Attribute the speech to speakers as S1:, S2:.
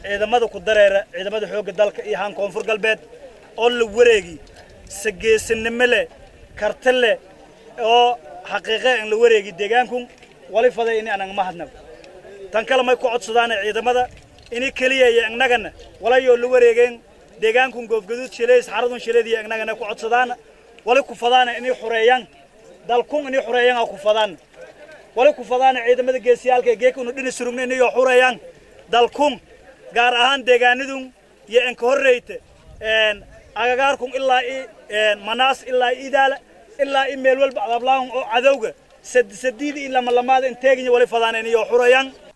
S1: ciidamada ku dareera ciidamada xoogga dalka iyo haan koonfur galbeed oo la wareegi sageesinimo leh karti leh oo xaqiiqe aan la wareegi deegaankun wali faday ini anang mahadnag tan kale may ku codsadaana ciidamada ini keliya iyo innagana walayoo la wareegeen deegaankun goofgaduud shileys xaradun shileed iyo innagana ku codsadaana wali ku fadaana inay xureeyaan dalkun inay xureeyaan aa ku fadaan wali ku fadaana ciidamada geesiyaalka geekunu dhini surugna inay xureeyaan dalkun gaar ahaan deegaanadun iyo enka horreyta agagaarkun ilaa i manaas ilaa i idaala ilaa i meel walba adablaahun oo cadowga sadiidi iyo lamalamaada inteeginya wali fadaana inay xureeyaan